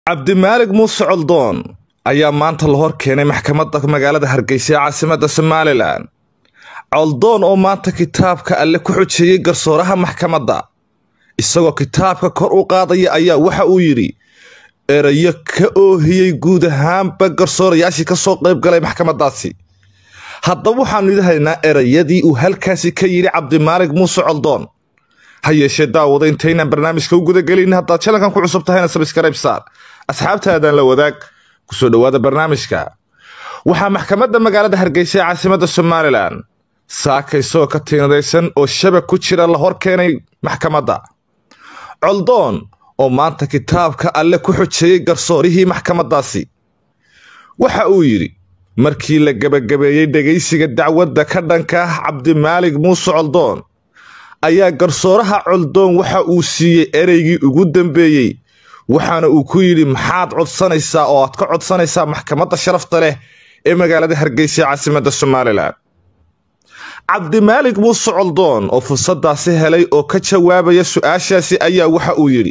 cabdimaalig muuse coldoon ayaa maanta la hor keenay maxkamadda magaalada hargeysa ee caasimadda somalilan coldoon oo maanta kitaabka alle ku xujeeyey garsooraha maxkamadda isagoo kitaabka kor u qaadaya ayaa waxa uu yidhi erayo ka oohiyey guud ahaanba garsoorayaashii ka soo qayb galay maxkamaddaasi haddaba waxaannu idahaynaa erayadii uu halkaasi ka yidhi cabdimaalig muuse coldoon ha yeeshee daawada intaynaan barnaamijka u gudagelin haddaad jalankan ku cusub tahayna sabskrayb saar asxaabtaadan la wadaag kusoo dhowaada barnaamijka waxaa maxkamadda magaalada hargeysa ee caasimadda somalilan saaka isagoo ka tiinadaysan oo shabag ku jira la hor keenay maxkamadda coldoon oo maanta kitaabka alle ku xujeeyey garsoorihii maxkamaddaasi waxa uu yidhi markii la gebagabeeyey dhegaysiga dacwadda ka dhanka ah cabdimaalig muuse coldoon ayaa garsooraha coldoon waxa uu siiyey ereygii ugu dambeeyey waxaana uu ku yidhi maxaad codsanaysaa oo aad ka codsanaysaa maxkamadda sharafta leh ee magaalada hargeysa ee caasimadda somalilan cabdimaalig muuse coldoon oo fursaddaasi helay oo ka jawaabaya su-aashaasi ayaa waxa uu yidhi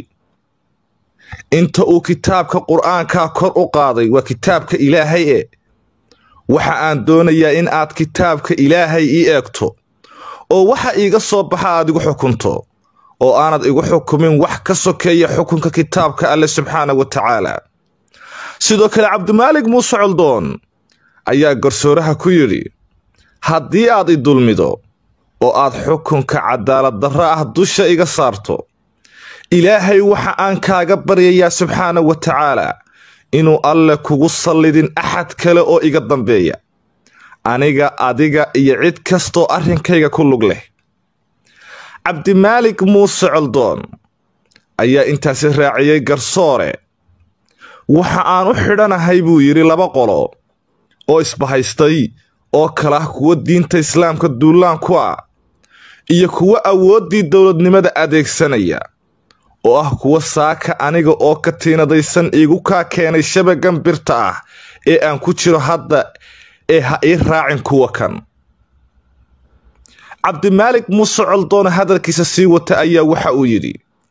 inta uu kitaabka qur-aankaa kor u qaaday waa kitaabka ilaahay e waxa aan doonayaa in aad kitaabka ilaahay ii eegto oo waxa iiga soo baxa aad igu xukunto oo aanad igu xukumin wax ka sokeeya xukunka kitaabka alle subxaana wa tacaala sidoo kale cabdimaalig muuse coldoon ayaa garsooraha ku yidhi haddii aad i dulmido oo aad xukunka cadaalad darro ah dusha iga saarto ilaahay waxa aan kaaga baryayaa subxaana wa tacaala inuu alle kugu sallidin axad kale oo iga dambeeya aniga adiga iyo cid kastoo arrinkayga ku lug leh cabdimaalig muuse coldoon ayaa intaasi raaciyey garsoore waxa aan u xidhanahay buu yidhi laba qolo oo isbahaystay oo kale ah kuwo diinta islaamka duulaan ku ah iyo kuwo awooddii dowladnimada adeegsanaya oo ah kuwo saaka aniga oo ka tiinadaysan iigu kaa keenay shabagan birta ah ee aan ku jiro hadda ee ha ii raacin kuwa kan cabdimaalig muuse coldoon hadalkiisa sii wata ayaa waxa uu yidhi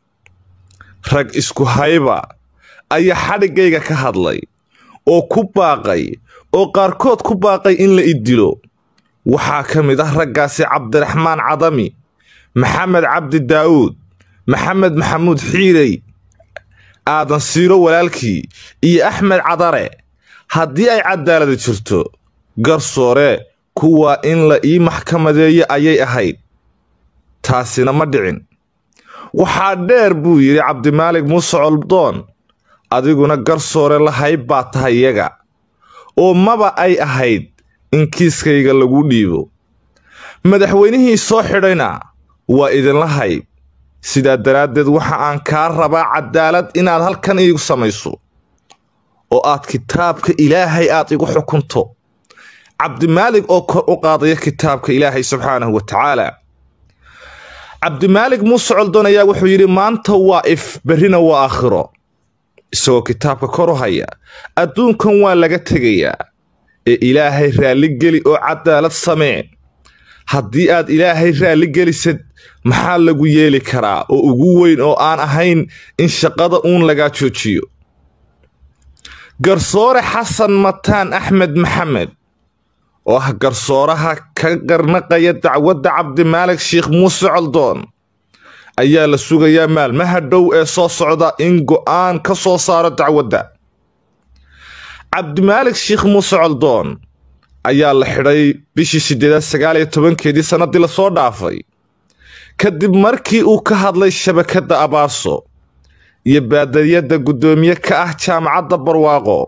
rag isku hayba ayaa xadhiggayga ka hadlay oo ku baaqay oo qaarkood ku baaqay in la i dilo waxaa ka mid ah raggaasi cabdiraxmaan cadami maxamed cabdi daa'uud maxamed maxamuud xiirey aadan siiro walaalkii iyo axmed cadare haddii ay cadaaladi jirto garsoore kuwaa in la ii maxkamadeeyo ayay ahayd taasina ma dhicin waxaa dheer buu yidhi cabdimaalig muuse coldoon adiguna garsoore lahayb baa tahay iyaga oo maba ay ahayd in kiiskayga lagu dhiibo madaxweynihii soo xidhayna waa idinla hayb sidaa daraaddeed waxa aan kaa rabaa cadaalad inaad halkan iigu samayso oo aad kitaabka ilaahay aad igu xukunto cabdimaalig oo kor u qaadaya kitaabka ilaahay subxaanahu wa tacaala cabdimaalig muuse coldoon ayaa wuxuu yidhi maanta waa if berrina waa aakhiro isagoo kitaabka kor u haya adduunkan waa laga tegayaa ee ilaahay raalligeli oo cadaalad samee haddii aad ilaahay raalligelisad maxaa lagu yeeli karaa oo ugu weyn oo aan ahayn in shaqada uun lagaa joojiyo garsoore xasan mataan axmed maxamed oo ah garsooraha ka qarnaqaya dacwadda cabdimaalig sheikh muuse coldoon ayaa la sugayaa maalmaha dhow ee soo socda in go'aan ka soo saaro dacwadda cabdimaalig sheikh muuse coldoon ayaa la xidhay bishii siddeedaad sagaal iyo tobankeedii sannaddii lasoo dhaafay kadib markii uu ka hadlay shabakadda abaaso iyo baadariyadda guddoomiye ka ah jaamacadda barwaaqo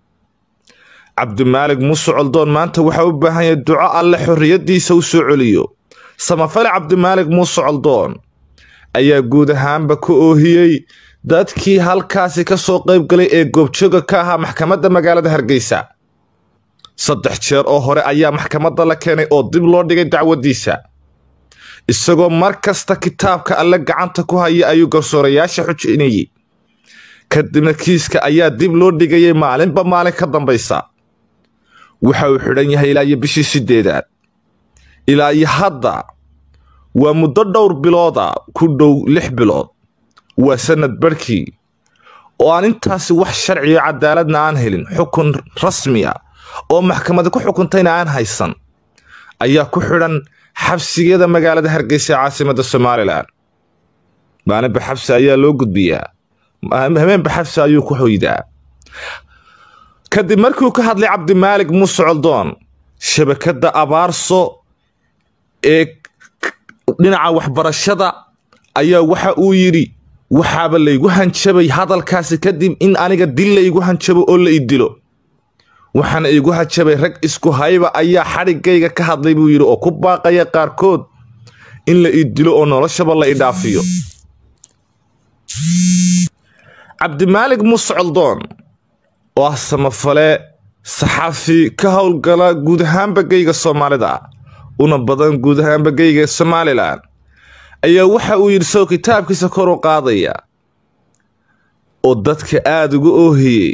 cabdimaalig muuse coldoon maanta waxaa u baahan yahay duco alle xorriyaddiisa u soo celiyo samafale cabdimaalig muuse coldoon ayaa guud ahaanba ka oohiyey dadkii halkaasi ka soo qayb galay ee goobjooga ka ahaa maxkamadda magaalada hargeysa saddex jeer oo hore ayaa maxkamadda la keenay oo dib loo dhigay dacwaddiisa isagoo mar kasta kitaabka alle gacanta ku haya ayuu garsoorayaasha xujinayey kadibna kiiska ayaa dib loo dhigayay maalinba maalin ka dambaysa waxa uu xidhan yahay ilaa iyo bishii siddeedaad ilaa iyo hadda waa muddo dhowr bilooda ku dhow lix bilood waa sannad barhkii oo aan intaasi wax sharciyo cadaaladna aan helin xukun rasmi ah oo maxkamada ku xukuntayna aan haysan ayaa ku xidhan xabsigeeda magaalada hargeysa ee caasimada somalilan maalinba xabsi ayaa loo gudbiyaa habeenba xabsi ayuu ku hoydaa kadib markiuu ka hadlay cabdimaalig muuse coldoon shabakadda abaarso ee dhinaca waxbarashada ayaa waxa uu yidhi waxaaba laygu hanjabay hadalkaasi kadib in aniga dil laygu hanjabo oo la i dilo waxaana igu hanjabay rag isku hayba ayaa xadhigayga ka hadlay buu yidhi oo ku baaqaya qaarkood in la i dilo oo noloshaba la i dhaafiyo cabdimaalig muuse coldoon oo ah samafale saxafi ka howlgala guud ahaanba geyga soomaalida una badan guud ahaanba geyga somalilan ayaa waxa uu yidhi sow kitaabkiisa kor u qaadaya oo dadka aada uga oohiyey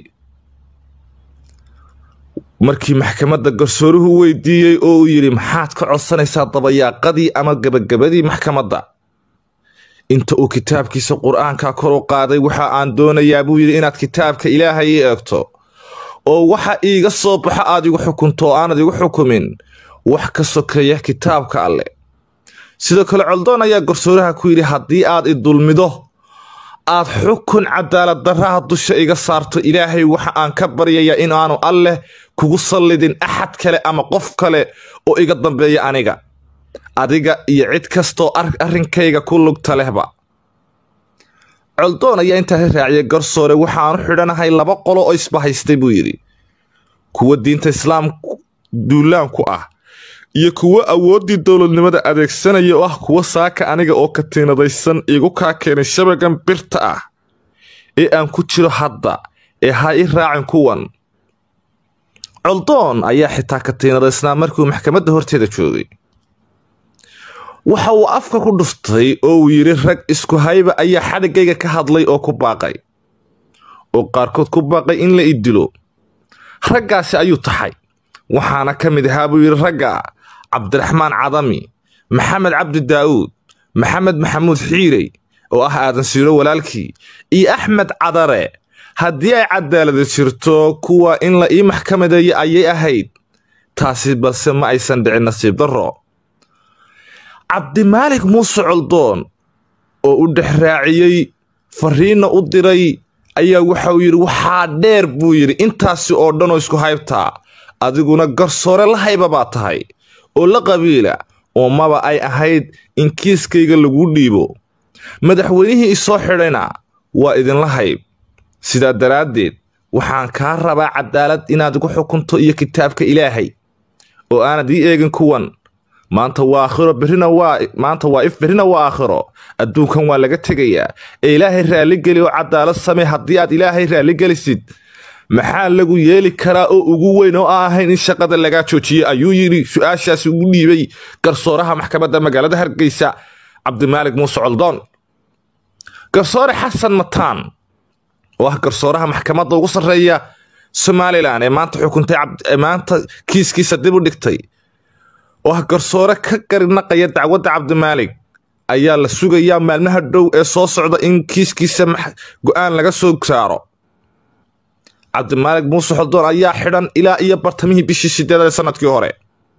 markii maxkamadda garsooruhu weydiiyey oo uu yidhi maxaad ka codsanaysaa dabayaaqadii ama gabagabadii maxkamadda inta uu kitaabkiisa qur-aanka kor u qaaday waxa aan doonayaa buu yidhi inaad kitaabka ilaahay ii eegto oo waxa iiga soo baxo aad igu xukunto oo aanad igu xukumin wax ka sokeeya kitaabka alleh sidoo kale coldoon ayaa garsooraha ku yidhi haddii aad i dulmido aad xukun cadaalad darraha dusha iga saarto ilaahay waxa aan ka baryayaa in aanu alleh kugu sallidin axad kale ama qof kale oo iga dambeeya aniga adiga iyo cid kastoo arrinkayga ku lugta lehba coldoon ayaa intaasi raaciyay garsoore waxaanu xidhanahay laba qolo oo isbahaystay buu yidhi kuwa diinta islaam duulaanku ah iyo kuwo awooddii dowladnimada adeegsanaya oo ah kuwo saaka aniga oo katiinadaysan iigu kaa keenay shabagan birta ah ee aan ku jiro hadda ee ha i raacin kuwan coldoon ayaa xitaa katiinadaysnaa markiuu maxkamadda horteeda joogay waxa uu afka ku dhuftay oo uu yidhi rag isku hayba ayaa xadhiggayga ka hadlay oo ku baaqay oo qaarkood ku baaqay in la i dilo raggaasi ayuu taxay waxaana ka mid ahaa buu yidhi ragga cabdiraxmaan cadami maxamed cabdi daa'uud maxamed maxamuud xiirey oo ah aadan siiro walaalkii iyo axmed cadare haddii ay cadaalada jirto kuwa in la ii maxkamadeeyo ayay ahayd taasi balse ma aysan dhicin nasiib darro cabdimaalik muuse coldoon oo u dhex raaciyey fariinna u diray ayaa waxa uu yidhi waxaa dheer buu yidhi intaasi oo dhan oo isku haybtaa adiguna garsoore la hayba baa tahay oo la qabiila oo maba ay ahayd in kiiskayga lagu dhiibo madaxweynihii isoo xidhayna waa idinla hayb sidaa daraaddeed waxaan kaa rabaa cadaalad inaad igu xukunto iyo kitaabka ilaahay oo aanad ii eegin kuwan maanta waa aakhiro berrina waa maanta waa if berrina waa aakhiro adduunkan waa laga tegayaa ee ilaahay raalligeli oo cadaalad samee haddii aad ilaahay raalligelisid maxaa lagu yeeli karaa oo ugu weyn oo aan ahayn in shaqada lagaa joojiyey ayuu yidhi su-aashaasi ugu dhiibay garsooraha maxkamadda magaalada hargeysa cabdimaalig muuse coldoon garsoore xasan mataan oo ah garsooraha maxkamadda ugu sarreeya somalilan ee maanta xukuntay maanta kiiskiisa dib u dhigtay oo ah garsoore ka garinaqaya dacwadda cabdimaalig ayaa la sugayaa maalmaha dhow ee soo socda in kiiskiisa go-aan laga soo saaro cabdimaalig muuse xoldoon ayaa xidhan ilaa iyo bartamihii bishii sideedad ee sanadkii hore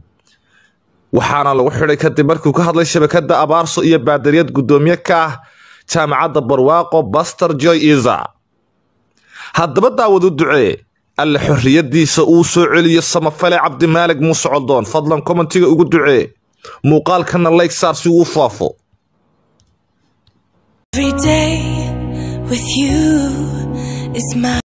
waxaana lagu xidhay kadib markiu ka hadlay shabakadda abaarso iyo baadariyad guddoomiye ka ah jaamacadda barwaaqo baster joy isa haddaba daawad u ducee alle xorriyaddiisa uu soo celiyo samafale cabdimaalig muuse coldoon fadlan kommentiga ugu ducee muuqaalkana layg saar si uu faafo Every day with you is my